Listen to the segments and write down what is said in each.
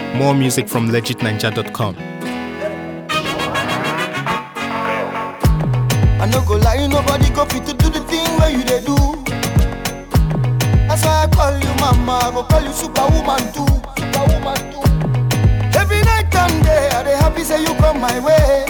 More music from legitninja.com. I no go lie, nobody go fit to do the thing where you they do. That's why I call you mama, I go call you superwoman too, superwoman too. Every night and day, I dey happy say you come my way.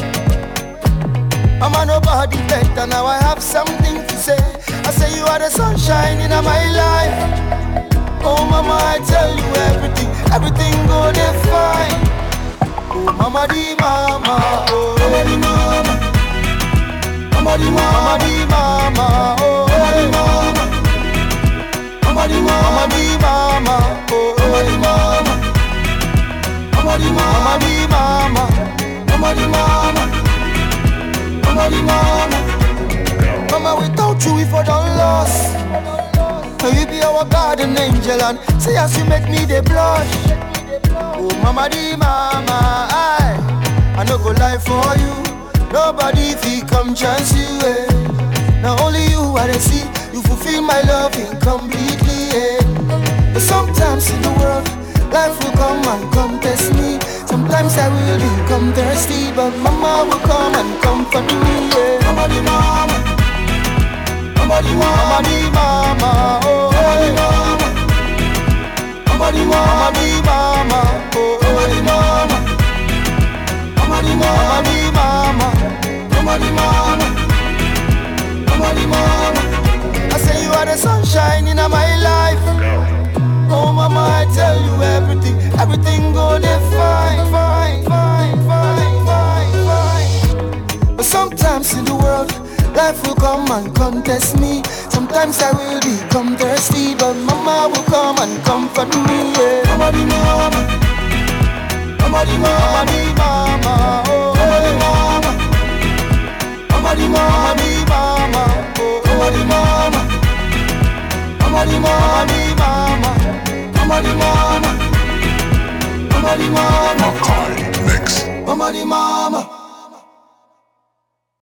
Mama, nobody better, now I have something to say. I say you are the sunshine in my life. Oh mama, I tell you everything, everything go dey fine. Oh mama di mama, oh mama di mama. Mama di mama, mama di mama, oh mama di mama. Mama di mama, mama di mama, oh mama di mama. Mama di mama, mama di mama, mama di mama. Mama di mama. Mama, without you we for done lost. Now you be our garden angel and say as you make me the blush. Oh mama di mama, I I no go lie for you. Nobody fi come chance you. Eh. Now only you I dey see. You fulfill my love incompletely. Eh. But sometimes in the world, life will come and come test me. Sometimes I will become thirsty, but mama will come and comfort me. Yeah. Mama di mama, mama di mama, mama di mama, oh mama di mama, mama di mama, mama di mama, oh mama di mama, mama di mama, mama di mama, mama di mama. I say you are the sunshine in my life. Oh mama, I tell you everything, everything go there fine, fine, fine, fine, fine, fine. But sometimes in the world, life will come and contest me. Sometimes I will become thirsty, but mama will come and comfort me. Yeah. Mama di mama, mama di mama, mama di mama, oh mama di mama, mama di mama, mama di mama, oh mama di mama. Mama di mama, di mama, mama di mama, mama di mama, Makai Mix. mama di mama.